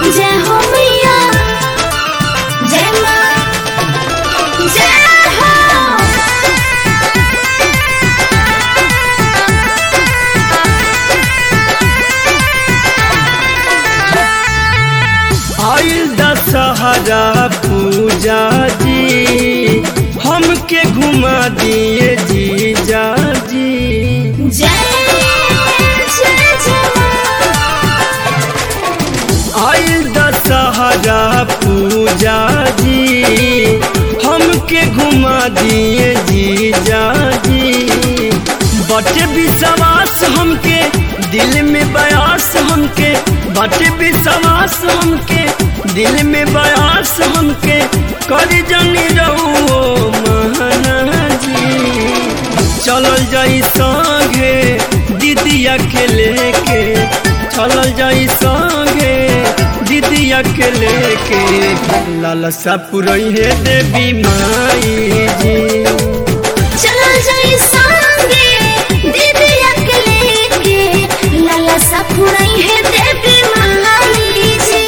जय हो मैया जय माँ जय हो आइल दशहरा पूजा जी हमके घुमा दिए जीजा जी जय जय जय आइल दशहरा पूजा जी हमके घुमा दिए जीजा जी बटे विश्वास हमके दिल में बयास हमके बटे विश्वास हमके दिल में बयास हमके कर जनी रहो महना जी चलल जाई संगे दीदिया के लेके चलल जाई संगे दीदिया के लेके लालसा पुरई है देवी माई जी चलो जाई संगे दीदी अकेले के लाला सा फुराई है देवी महाली जी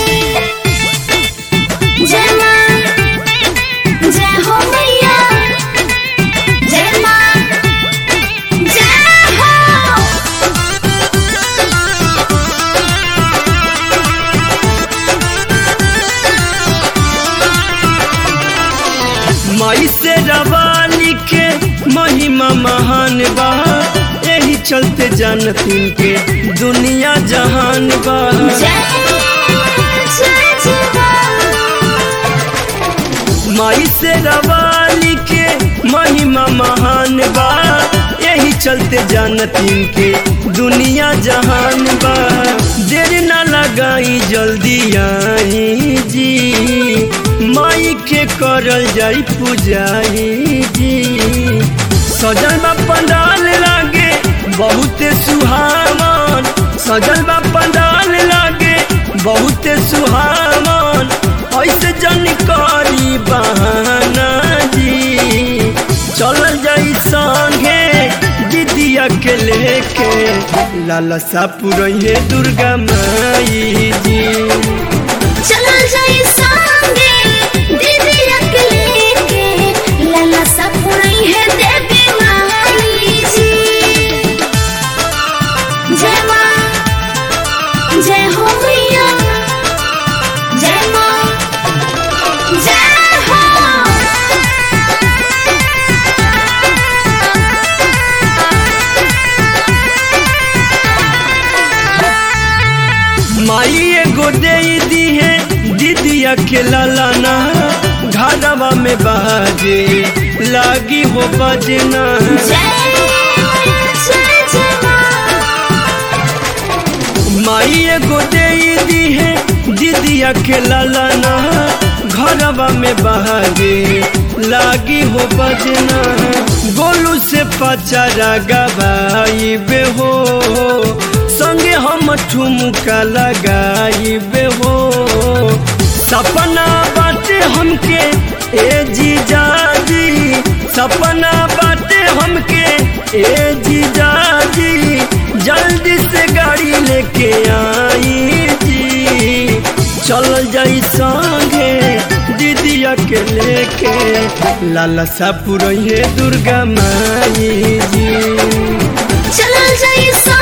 जय माँ जय हो मैया जय माँ जय हो माई से रवाली के महिमा महान बा यही चलते जानतीन के दुनिया जहान बा जय जय जय माई से रवाली के महिमा महान बा यही चलते जानतीन के दुनिया जहान बा देर न लगाई जल्दी आई जी माई के करल जाई पूजाई जी सजल बा पंडाल लागे बहुत सुहावन सजल बा पंडाल लागे बहुत सुहावन ऐसे जानकारी बहाना जी चलल जाई संगे दीदिया के लेके लालसा पुरैहे दुर्गा माई जी चलो जाई संगे दीदी अकेले के लाला सा फुराई है देवी महाली जी जय माँ जय हो मैया जय माँ जय हो माई एगो दे दी है दीदिया के लालाना घरवा में बाजे लागी हो बजना जय जय जय माँ माई एगो दे दी है दीदिया के लालाना घरवा में बहागे लागी हो बजना गोलू से पचारा गवाई बे हो संगे हम ठुमका लगाई बे हो सपना बाटे हमके ए जीजा जी सपना बाटे हमके ए जीजा जी जल्दी से गाड़ी लेके आई जी चल जाई संगे दीदिया के लेके लालसा पुरैहे दुर्गा माई जी चलो जाई संगे